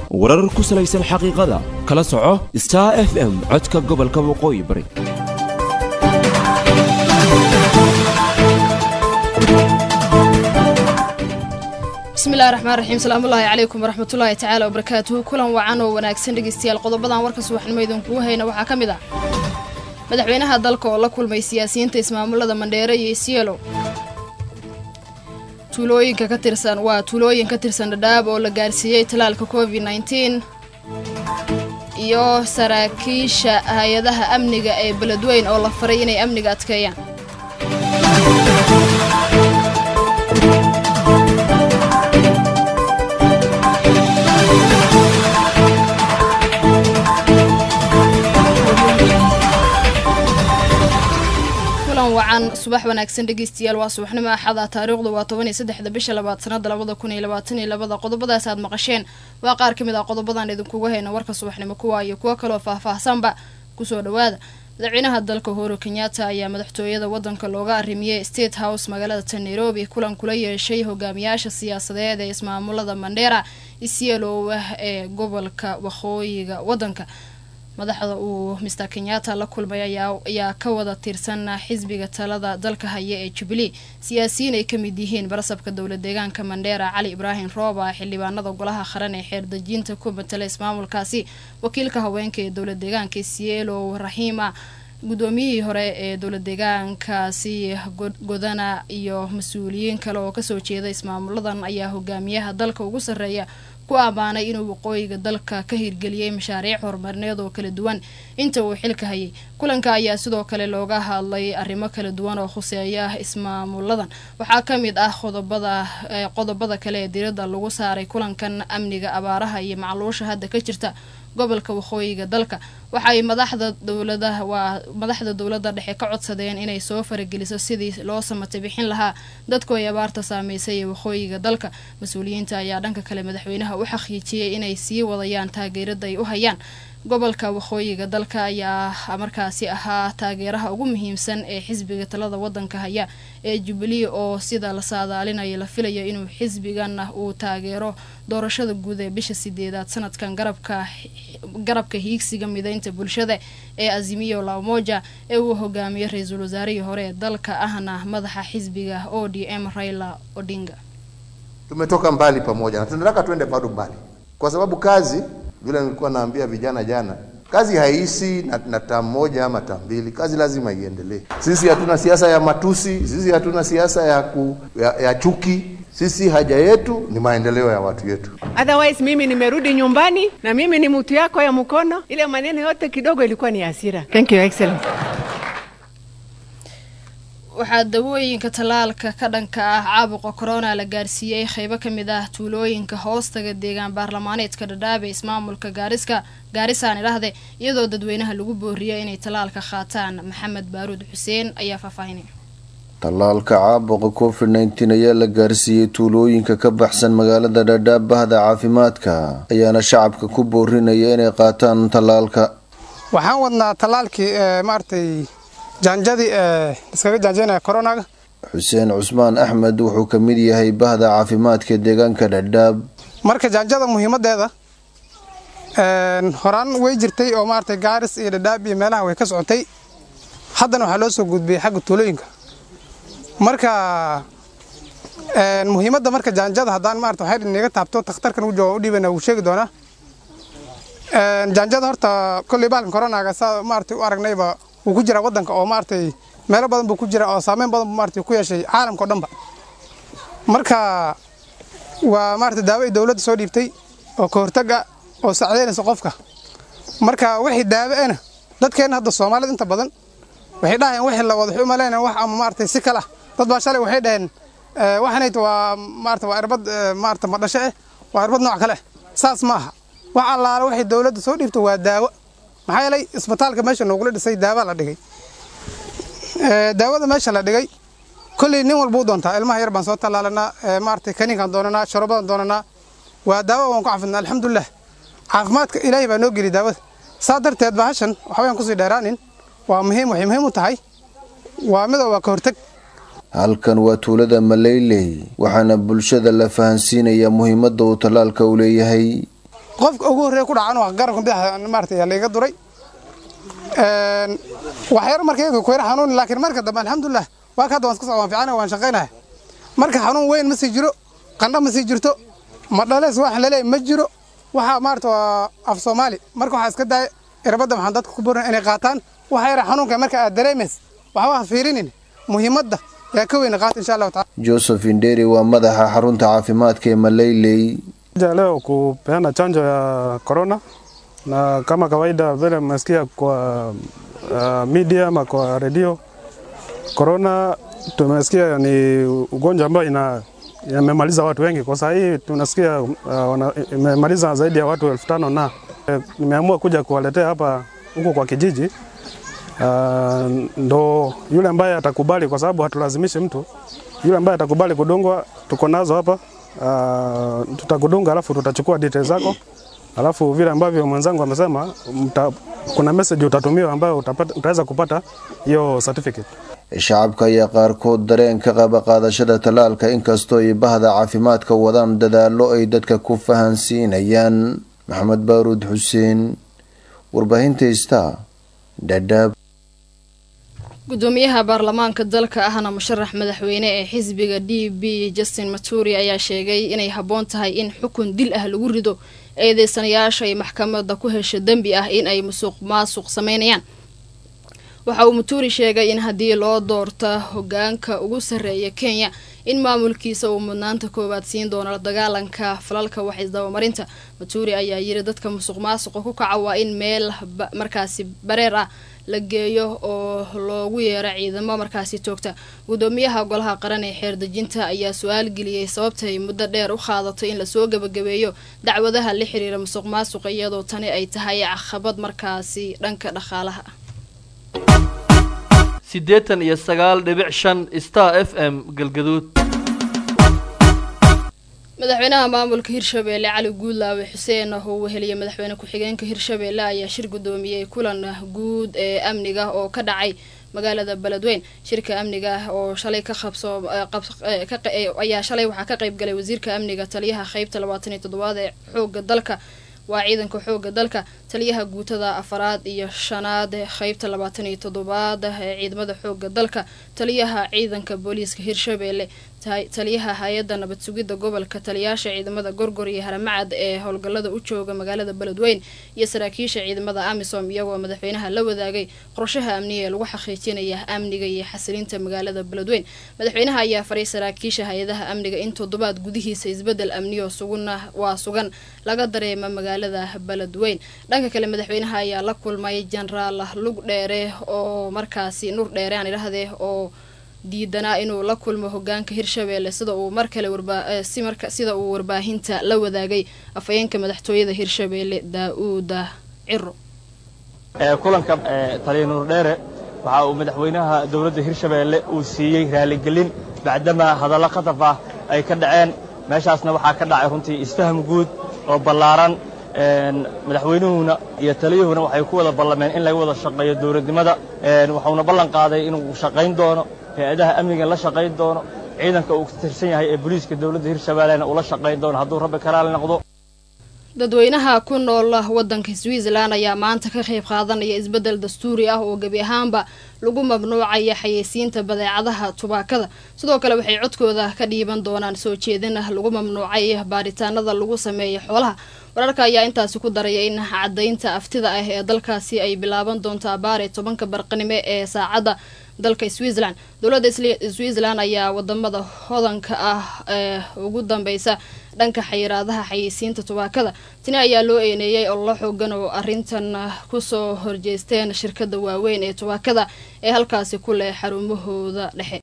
warar ku salaysan xaqiiqada kala soco star f m codka gobolka waqooyi bari bismillahi raxmaan raxiim salaamullaahi calaykum waraxmatullaahi tacaala wabarakaatuhu kulan wacan oo wanaagsan dhegeystayaal qodobadan warka subaxnimo idinkugu hayna waxaa ka mid ah madaxweynaha dalka oo la kulmay siyaasiyiinta ismaamulada mandheere iyo isyeelow tuulooyinka ka tirsan waa tuulooyin ka tirsan dhadhaab oo la gaarsiiyey talaalka covid nneteen iyo saraakiisha hay-adaha amniga ee beledweyn oo la faray inay amniga adkeeyaan wacan subax wanaagsan dhegeystayaal waa subaxnimo axada taariikhdu waa toban iyo saddexda bisha labaad sanada labada kun iyo labaatan iyo labada qodobadaas aad maqasheen waa qaar ka mid ah qodobadan idinkugu hayna warka subaxnimo kuwa iyo kuwo kaloo faah-faahsanba kusoo dhawaada madaxweynaha dalka uhuru kenyatta ayaa madaxtooyada wadanka looga arrimiyey state house magaalada ta nairobi kulan kula yeeshay hogaamiyaasha siyaasadeed ee ismaamulada mandheera isyeelow ah ee gobolka waqooyiga wadanka madaxda uu mister kenyatta la kulmay ayaa ka wada tirsan xisbiga talada dalka haya ee jubilee siyaasiyiin ay kamid yihiin barasabka dowla deegaanka mandheera cali ibraahim rooba xildhibaanada golaha qaran ee xeerdejinta ku matala ismaamulkaasi wakiilka haweenka ee dowla deegaanka sielow raxiima guddoomiyihii hore ee dowla deegaankaasi godana iyo mas-uuliyiin kale oo kasoo jeeda ismaamuladan ayaa hogaamiyaha dalka ugu sarreeya ku ammaanay inuu waqooyiga dalka ka hirgeliyey mashaariic horumarineed oo kala duwan inta uu xilka hayay kulanka ayaa sidoo kale looga hadlay arrimo kala duwan oo khuseeya ismaamuladan waxaa ka mid ah qodobada qodobada kale ee diradda lagu saaray kulankan amniga abaaraha iyo macluusha hadda ka jirta gobolka waqooyiga dalka waxaay madaxda dowlada waa madaxda dowladda dhexe ka codsadeen inay soo farageliso sidii loo samatay bixin lahaa dadku ay abaarta saameysay ee waqooyiga dalka mas-uuliyiinta ayaa dhanka kale madaxweynaha u xaqiijiyey inay sii wadayaan taageerada ay u hayaan gobolka waqooyiga dalka ayaa markaasi ahaa taageeraha ugu muhiimsan ee xisbiga talada wadanka haya ee jubilee oo sida la saadaalinayo la filayo inuu xisbigan uu taageero doorashada guud ee bisha sideedaad sanadkan garabka garabka hiigsiga mideynta bulshada ee azimiyo la umoja ee uu hogaamiyo ra-iisul wasaarihii hore ee dalka ahna madaxa xisbiga o d m raila odinga tumetoka mbali pamoja na tunataka tuende bado mbali kwa sababu kazi vile nilikuwa naambia vijana jana, kazi haishi na, na taa moja ama taa mbili. Kazi lazima iendelee. Sisi hatuna siasa ya matusi, sisi hatuna siasa ya, ku, ya, ya chuki. Sisi haja yetu ni maendeleo ya watu yetu. Otherwise mimi nimerudi nyumbani na mimi ni mtu yako ya mkono. Ile maneno yote kidogo ilikuwa ni hasira. Thank you excellent. waxaa dawooyinka tallaalka ka dhanka ah caabuqa corona la gaarsiiyey qeybo ka mid ah tuulooyinka hoostaga deegaan baarlamaaneedka dhadhaab ee ismaamulka gaariska gaarisaan idhahde iyadoo dadweynaha lagu booriyay inay tallaalka qaataan maxamed baaruud xuseen ayaa faahfaahinay tallaalka caabuqa covid nneteen ayaa la gaarsiiyey tuulooyinka ka baxsan magaalada dhadhaab bahda caafimaadka ayaana shacabka ku boorinaya inay qaataan tallaalka waxaan wadnaa tallaalkii maaragtay jaanjadii ee iskaga jaanjaynaya koronaga xuseen cusmaan axmed wuxuu ka mid yahay bahda caafimaadka deegaanka dhadhaab marka jaanjada muhiimadeeda horaan way jirtay oo maaragtay gaaris iyo dhadhaab iyo meelaha way ka socotay haddana waxaa loo soo gudbiyey xagga tuulooyinka marka muhiimadda marka jaanjada haddaan maarata waxay inaga taabto takhtarkan u jooga u dhiibana wuu sheegi doonaa jaanjada horta kolley baalkan koronaga saa maaragtay u aragnayba wuu ku jiraa wadanka oo maaragtay meelo badan buu ku jira oo saameyn badan buu maaragtay ku yeeshay caalamka o dhanba marka waa maaragtay daawo ay dowladda soo dhiibtay oo ka hortaga oo sacdeynaysa qofka marka wixii daawo ena dadkeenna hadda soomaalida inta badan waxay dhahayeen wixii la wada waxay u malaynayaan wax ama maaragtay si kala dad baa shalay waxay dhaheen waxanayt waa maarata waa irbad maarata madhasho eh waa irbad nooc kale eh saas maaha wax allaale waxay dowladda soo dhiibto waa daawo maxaa yeelay isbitaalka meesha noogula dhisay daawa la dhigay daawada meesha la dhigay kolley nin walba u doontaa ilmaha yar baan soo tallaalanaa maaragtay kaniinkaan doonanaa shorobadan doonanaa waa daawo waan ku cafidnaa alxamdulilah caafimaadka ilaahay baa noo geli daawada saa darteed bahashan waxbayaan kusii dheeraanin waa muhiim waxay muhiim u tahay waa midoo waa ka horteg halkan waa tuulada maleyley waxaana bulshada la fahansiinayaa muhiimadda uu tallaalka u leeyahay qofka ugu horreeya ku dhacan waa garanka bidix maaragtay yaa layga duray waxyar markayga ku yar xanuun laakiin marka dambe alxamdulilah waa ka hadda waan iska socda waan fiicanahay waan shaqaynahay marka xanuun weyn ma sii jiro qandho ma sii jirto ma dhalees wax laleey ma jiro waxaa maarata waa af soomaali marka waxaa iska daaya irbadda waxaan dadka ku borin inay qaataan waxa yara xanuunka marka aad dareemays waxba ha fiirinin muhiimadda yaa ka weyna qaata insha allahu taala joseph inderi waa madaxa xarunta caafimaadka ee maleyley Ja leo kupeana chanjo ya corona na kama kawaida vile mmesikia kwa uh, media ama kwa redio, corona tumesikia ni ugonjwa ambao ina imemaliza watu wengi. Kwa saa hii tunasikia uh, wana- imemaliza zaidi ya watu elfu tano na eh, nimeamua kuja kuwaletea hapa huku kwa kijiji uh, ndo yule ambaye atakubali, kwa sababu hatulazimishi mtu. Yule ambaye atakubali kudungwa, tuko nazo hapa uh, tutakudunga, alafu tutachukua details zako, alafu vile ambavyo mwenzangu amesema, mta, kuna message utatumiwa ambayo utapata, utaweza kupata hiyo certificate. shacabka ayaa qaarkood dareen ka qaba qaadashada tallaalka inkastoo ay bahda caafimaadka wadaan dadaallo ay dadka ku fahansiinayaan maxamed baaruud xuseen warbaahinta star dhadhaab gudoomiyaha baarlamaanka dalka ahna musharax madaxweyne ee xisbiga d b justin maturi ayaa sheegay inay habboon tahay in xukun dil ah lagu rido eedeysanayaasha ay maxkamadda ku hesha dembi ah in ay musuq maasuq sameynayaan waxa uu muturi sheegay in haddii loo doorta hogaanka ugu sarreeya kenya in maamulkiisa uu mudnaanta koowaad siin doono la dagaalanka falalka wax isdabamarinta muturi ayaa yiri dadka musuq maasuqa ku kaca waa in meel ba- markaasi bareer ah la geeyo oo loogu yeero ciidamo markaasi toogta gudoomiyaha golaha qaran ee xeerdejinta ayaa su-aal geliyey sababta ay muddo dheer u qaadato in lasoo gebagabeeyo dacwadaha la xiriira musuq maasuqa iyadoo tani ay tahay caqabad markaasi dhanka dhaqaalaha ah siddeetan iyo sagaal dhibic shan star f m galgaduud madaxweynaha maamulka hirshabeelle cali guudlaawe xuseen oo weheliyay madaxweyne ku-xigeenka hirshabeelle ayaa shir gudoomiyey kulan guud ee amniga oo ka dhacay magaalada beledweyn shirka amniga oo shalay ka qabso eh, qab- eh, ka qa- eh, ayaa shalay waxaa ka qayb galay wasiirka amniga taliyaha qeybta labaatan iyo toddobaad ee xooga dalka waa ciidanka xooga dalka taliyaha guutada afaraad iyo shanaad ee qeybta labaatan iyo toddobaad ee ciidamada xooga dalka taliyaha ciidanka booliiska hirshabeelle ta- taliyaha hay-adda nabad sugidda gobolka taliyaasha ciidamada gorgor iyo haramacad ee howlgallada u jooga magaalada beledweyn iyo saraakiisha ciidamada amisom iyagoo madaxweynaha la wadaagay qorshaha amniga ee lagu xaqiijinaya amniga iyo xasilinta magaalada beledweyn madaxweynaha ayaa faray saraakiisha hay-adaha amniga in toddobaad gudihiisa isbedel amniyo suguna waa sugan laga dareema magaalada beledweyn dhanka kale madaxweynaha ayaa la kulmay jenaraal lug dheere oo markaasi nur dheere aan idhahdee oo diidanaa inuu la kulmo hogaanka hirshabeelle sida uu mar kale warba- eh, si marka sida uu warbaahinta la wadaagay afhayeenka madaxtooyada hirshabeelle daa-uuda ciro ee kulanka ee taliya nuur dheere waxa uu madaxweynaha dowladda hirshabeelle uu siiyey raaligelin bacdamaa hadallo khataf ah ay ka dhaceen meeshaasna waxaa ka dhacay runtii isfaham guud oo ballaaran een, madaxweynuhuna iyo taliyuhuna waxay ku wada ballameen in laga wada shaqeeyo dowladnimada een, wuxuuna ballan qaaday inuu shaqayn doono hay-adaha amniga la shaqayn doono ciidanka uu ka tirsan yahay ee booliiska dowladda hirshabeellena uu la shaqayn doono hadduu rabbi karaali noqdo dadweynaha ku nool wadanka switzerland ayaa maanta ka qayb qaadanaya isbedel dastuuri ah oo gebi ahaanba lagu mamnuucaya xayeysiinta badeecadaha tubaakada sidoo kale waxay codkooda ka dhiiban doonaan soo jeedin ah lagu mamnuucay baaritaanada lagu sameeya xoolaha wararka ayaa intaasi ku daraya in cadaynta aftida ah ee dalkaasi ay bilaaban doonto abaar ee tobanka barqanimo ee saacadda dalka switzerland dowladda Isli- switzerland ayaa wadamada hodanka ah ee ugu dambeysa dhanka xayiraadaha xayeysiinta tubaakada tani ayaa loo eeneeyey ololo xoogan oo arrintan ah, kusoo horjeesteen shirkada waaweyn ee tubaakada ee halkaasi ku leh xarumahooda dhexe